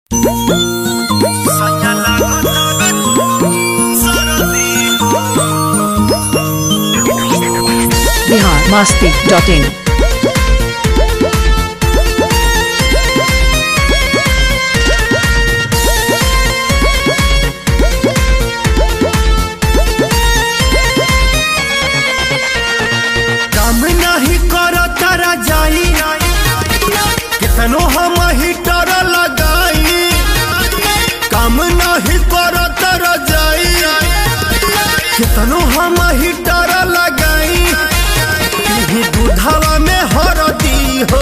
बिहार मस्ती डॉट इन काम नहीं कर तारा जाई कितनो हम हीटर लगाई काम नहीं कर तारा जाई कितनो हम हीटर लगाई पीही दूधवा में हरदी हो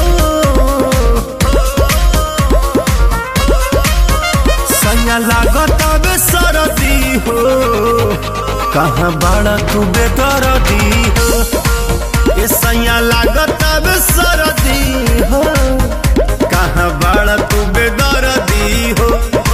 सैया लागत अब सरदी हो कहाँ बाड़ा तू बेदरदी हो ये सैया लागत अब सरदी हो कहाँ बाड़ा तू बेदरदी हो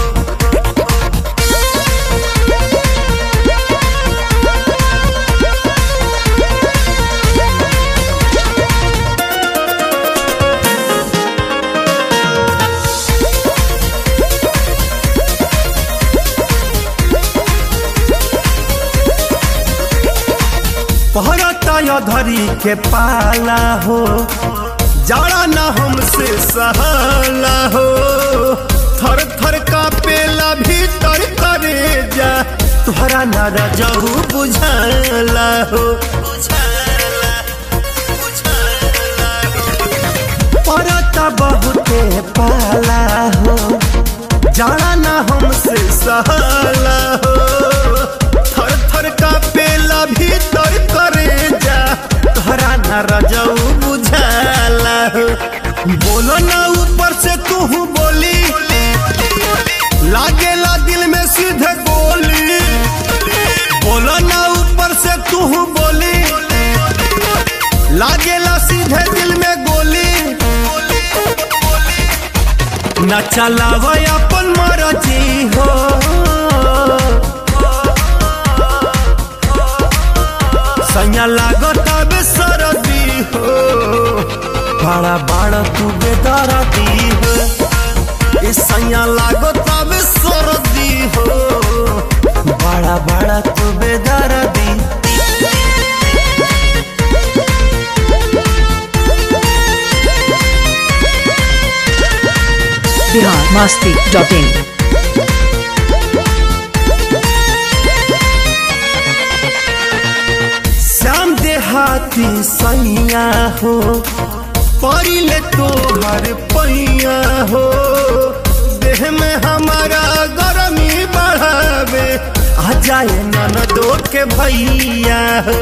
पहरता धरी के पाला हो जाड़ा ना हमसे सहाला हो थर थर का पेला भीतर करे जा तुहरा ना रजहू बुझाला हो पड़ता बहुते पाला हो जाड़ा ना हमसे सहाला हो थर थर का पेला भीतर करे जा तोहरा ना रजऊ बुझाला हो बोलो ना ऊपर से तू बोली लागेला दिल में सीधे गोली बोलो ना ऊपर से तू बोली लागेला सीधे दिल में गोली न चलाव अपन मरजी हो सैया लागत अब सरदी हो बड़ा बड़ा तू बेदरदी हो ए सैया लागत अब सरदी हो बड़ा बड़ा तू बेदरदी बिहार मस्ती डॉट इन श्याम देहाती सैया हो परिले तोहर पैया हो देह में हमारा गरमी बढ़ावे आ जाए ननदो के भैया हो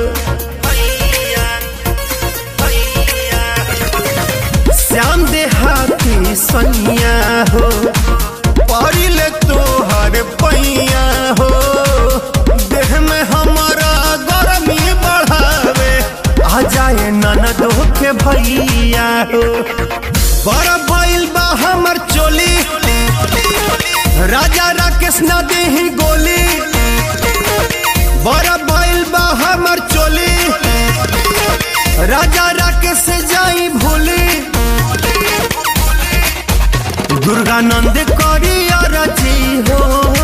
श्याम देहाती सैया हो परिले तोहर पैया हो देह में हमारा गरमी बढ़ावे आ जाए ननदो के भैया हो बड़ा भइल बा हमर चोली राजा राकेश न देही गोली बड़ा भइल बा हमर चोली राजा राकेश से जाई भूली दुर्गानंद करी अरजी हो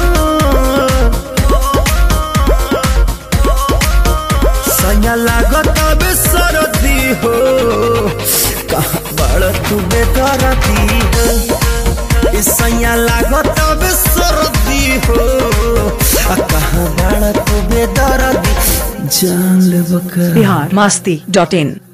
सैया लागत अब सरदी हो कहाँ बड़ तू बेदरदी हो ए सैया लागत अब सरदी हो आ कहाँ बड़ तू बेदरदी जान ले बका बिहार मस्ती डॉट इन